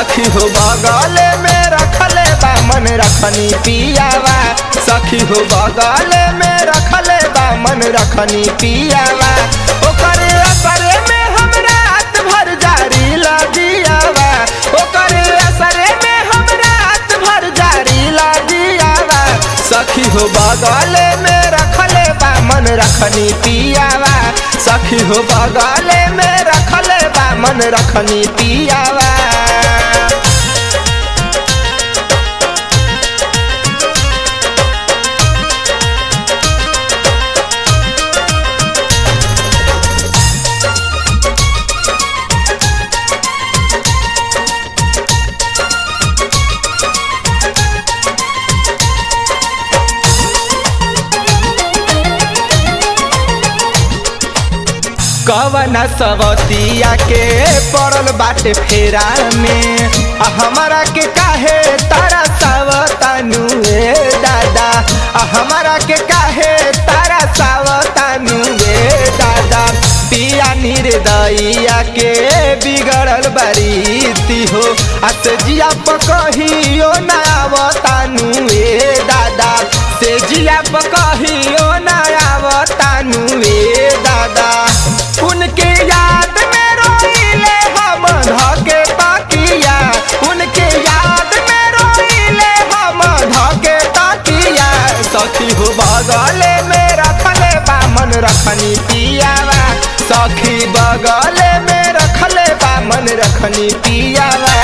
सखी हो बगले में रखले बा मन रखनी पियावा सखी हो बगले में रखले बा मन रखनी पियावा ओकरे असरे में हम रात भर जारी लगियावा ओकरे असरे में हम रात भर जारी लगियावा सखी हो बगले में रखले बा मन रखनी पियावा सखी हो बगले में रखले बा मन रखनी पियावा कवन सवतिया के पड़ल बाटे फेरा में आ हमारा के काहे तारा सावतानु ए दादा आ हमारा के काहे तारा सावतानु ए दादा पिया निर्दइया के बिगड़ल बरीती हो अत जिया पकहियो ना आवतानु ए दादा से जिया पकहियो ना आवतानु ए दादा उनके याद में रोइले हम धके ताकिया उनके याद में रोइले हम धके ताकिया सखी हो बगले में रखले बा मन रखनी पियावा सखी बगले में रखले बा मन रखनी पियावा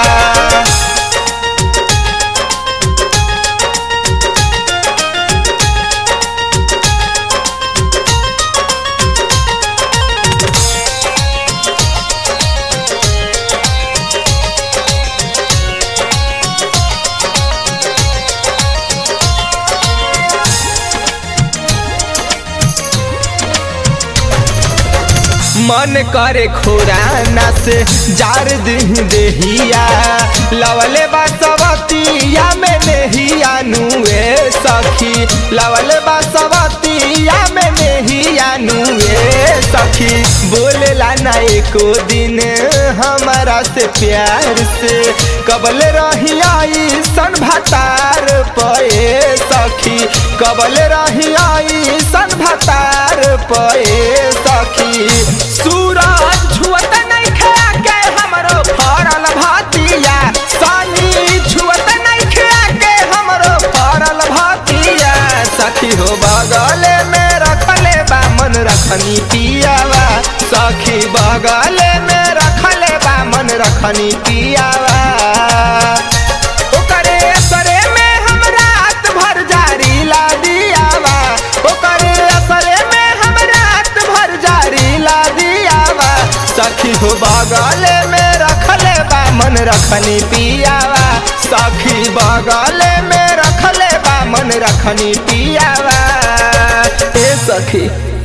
मन करे खोराना से जार दिन देहिया लवले बासवतिया में नेहिया नुए सखी लवले बासवतिया में नेहिया नुए सखी बोलेला ना एको दिन हमारा से प्यार से कबल रही आई सन भतार पए सखी कबल रही आई सन भतार पए सखी सूरज छुअत नहीं खा के हमरो फरल भातिया सानी छुअत नहीं खा के हमरो फरल भातिया सखी हो बगले में रखले बा मन रखनी पियावा सखी बगले में रखले बा मन रखनी पियावा ओकरे असरे में हम रात भर जारी ला दियावा ओकरे असरे में हम रात भर जारी ला दियावा सखी हो बगले में रखले बा मन रखनी पियावा सखी बगले में रखले बा मन रखनी पियावा ए सखी